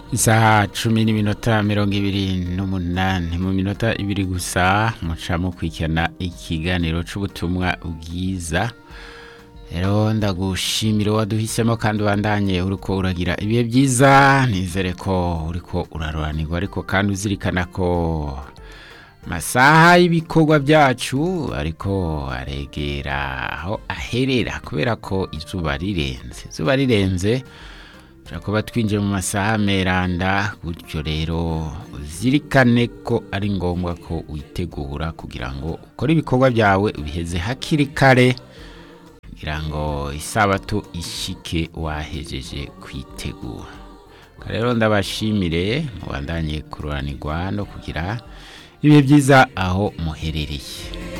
isaha cumi n'iminota mirongo ibiri n'umunani mu minota ibiri gusa muca mukurikirana ikiganiro c'ubutumwa bwiza rero ndagushimira waduhisemo kandi ubandanye uriko uragira ibihe byiza nizere ko uriko uraroranirwa ariko kandi uzirikana ko amasaha y'ibikorwa byacu ariko aregera aho aherera kubera ko izuba rirenze izuba rirenze kuba twinjiye mu masaha meranda gutyo rero uzirikane ko ari ngombwa ko witegura kugira ngo ukore ibikorwa byawe ubiheze hakiri kare kugira ngo isabato ishike wahejeje kwitegura rero ndabashimire mubandanye kururanirwa no kugira ibihe byiza aho muherereye